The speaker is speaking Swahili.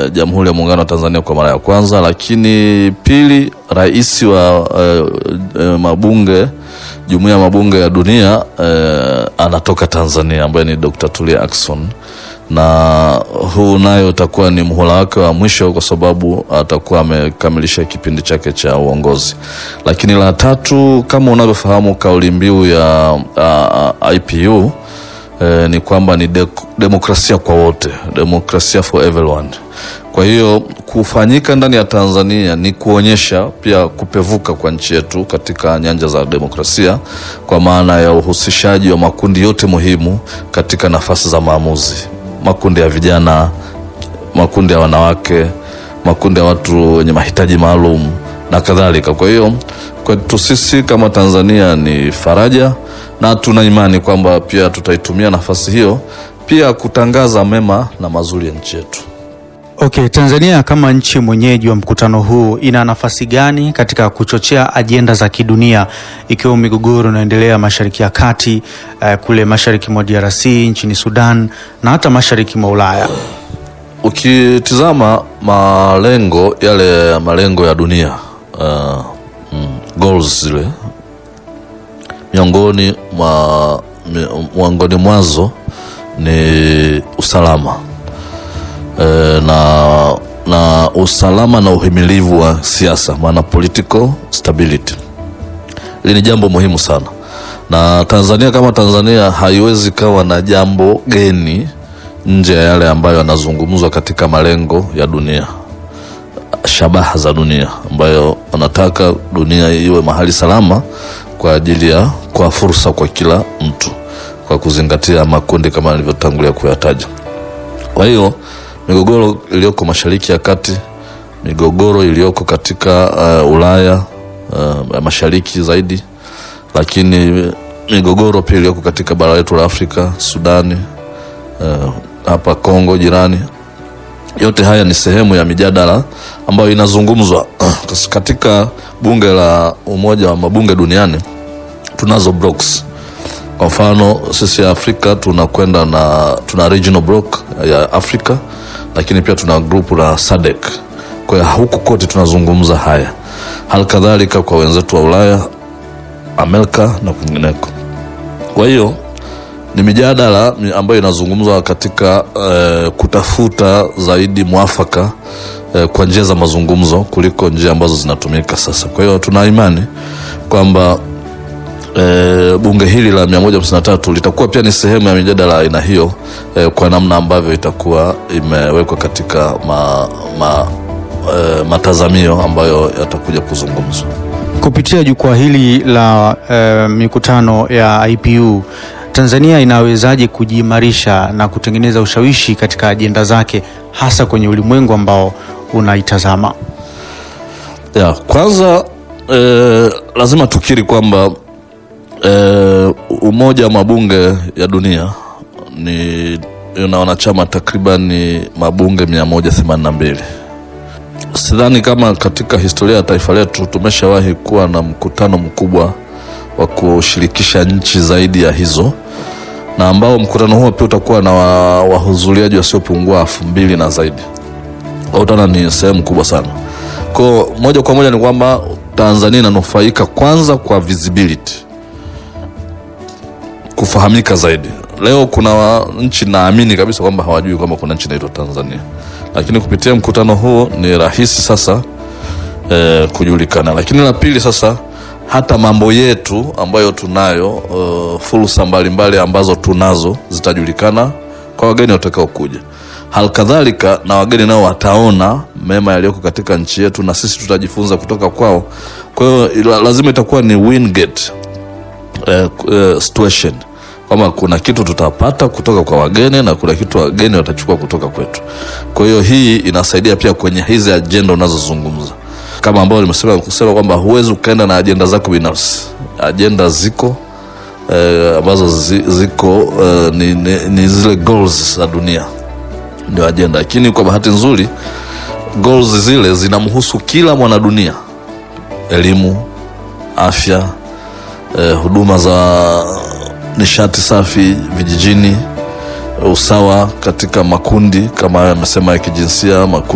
eh, Jamhuri ya Muungano wa Tanzania kwa mara ya kwanza, lakini pili, rais wa eh, eh, mabunge Jumuiya ya Mabunge ya Dunia eh, anatoka Tanzania ambaye ni Dr. Tulia Ackson na huu nayo utakuwa ni muhula wake wa mwisho kwa sababu atakuwa amekamilisha kipindi chake cha uongozi. Lakini la tatu, kama unavyofahamu kauli mbiu ya uh, IPU eh, ni kwamba ni de demokrasia kwa wote, demokrasia for everyone. Kwa hiyo kufanyika ndani ya Tanzania ni kuonyesha pia kupevuka kwa nchi yetu katika nyanja za demokrasia, kwa maana ya uhusishaji wa makundi yote muhimu katika nafasi za maamuzi makundi ya vijana, makundi ya wanawake, makundi ya watu wenye mahitaji maalum na kadhalika. Kwa hiyo kwetu sisi kama Tanzania ni faraja, na tuna imani kwamba pia tutaitumia nafasi hiyo pia kutangaza mema na mazuri ya nchi yetu. Okay, Tanzania kama nchi mwenyeji wa mkutano huu ina nafasi gani katika kuchochea ajenda za kidunia ikiwemo migogoro inayoendelea Mashariki ya Kati, eh, kule mashariki mwa DRC, nchini Sudan na hata mashariki mwa Ulaya? Ukitizama malengo yale malengo ya dunia uh, mm, goals zile miongoni mwa miongoni mwazo ni usalama e, na na usalama na uhimilivu wa siasa, maana political stability. Hili ni jambo muhimu sana, na Tanzania kama Tanzania haiwezi kawa na jambo geni nje ya yale ambayo yanazungumzwa katika malengo ya dunia, shabaha za dunia, ambayo wanataka dunia iwe mahali salama kwa ajili ya kwa fursa kwa kila mtu, kwa kuzingatia makundi kama nilivyotangulia kuyataja. Kwa hiyo migogoro iliyoko Mashariki ya Kati, migogoro iliyoko katika uh, Ulaya uh, mashariki zaidi, lakini migogoro pia iliyoko katika bara letu la Afrika, Sudani, uh, hapa Kongo jirani, yote haya ni sehemu ya mijadala ambayo inazungumzwa katika bunge la Umoja wa Mabunge Duniani. Tunazo blocks kwa mfano sisi ya Afrika tunakwenda na tuna regional block ya Afrika, lakini pia tuna grupu la SADC. Kwa hiyo huku kote tunazungumza haya, hali kadhalika kwa wenzetu wa Ulaya, Amerika na kwingineko. Kwa hiyo ni mijadala ambayo inazungumzwa katika eh, kutafuta zaidi mwafaka eh, kwa njia za mazungumzo kuliko njia ambazo zinatumika sasa. Kwa hiyo tuna imani kwamba E, bunge hili la 153 litakuwa pia ni sehemu ya mijadala aina hiyo e, kwa namna ambavyo itakuwa imewekwa katika ma, ma, e, matazamio ambayo yatakuja kuzungumzwa kupitia jukwaa hili la e, mikutano ya IPU. Tanzania inawezaje kujiimarisha na kutengeneza ushawishi katika ajenda zake hasa kwenye ulimwengu ambao unaitazama? Ya, kwanza e, lazima tukiri kwamba E, Umoja wa Mabunge ya Dunia ni una wanachama takriban mabunge 182. Sidhani kama katika historia ya taifa letu tumeshawahi kuwa na mkutano mkubwa wa kushirikisha nchi zaidi ya hizo, na ambao mkutano huo pia utakuwa na wahudhuriaji wa wasiopungua elfu mbili na zaidi. Utaona ni sehemu kubwa sana. Kwa moja kwa moja ni kwamba Tanzania inanufaika kwanza kwa visibility kufahamika zaidi. Leo kuna nchi naamini kabisa kwamba hawajui kwamba kuna nchi inaitwa Tanzania, lakini kupitia mkutano huo ni rahisi sasa eh, kujulikana. Lakini la pili sasa, hata mambo yetu ambayo tunayo uh, fursa mbalimbali ambazo tunazo zitajulikana kwa wageni watakao kuja. Halikadhalika na wageni nao wataona mema yaliyoko katika nchi yetu na sisi tutajifunza kutoka kwao. Kwa hiyo lazima itakuwa ni win get uh, uh, situation kwamba kuna kitu tutapata kutoka kwa wageni na kuna kitu wageni watachukua kutoka kwetu. Kwa hiyo hii inasaidia pia kwenye hizi ajenda unazozungumza, kama ambao nimesema kusema kwamba huwezi ukaenda na ajenda zako binafsi. Ajenda ziko eh, ambazo zi, ziko eh, ni, ni, ni zile goals za dunia ndio ajenda, lakini kwa bahati nzuri goals zile zinamhusu kila mwanadunia: elimu, afya, eh, huduma za nishati safi vijijini, usawa katika makundi kama hayo amesema ya kijinsia, makundi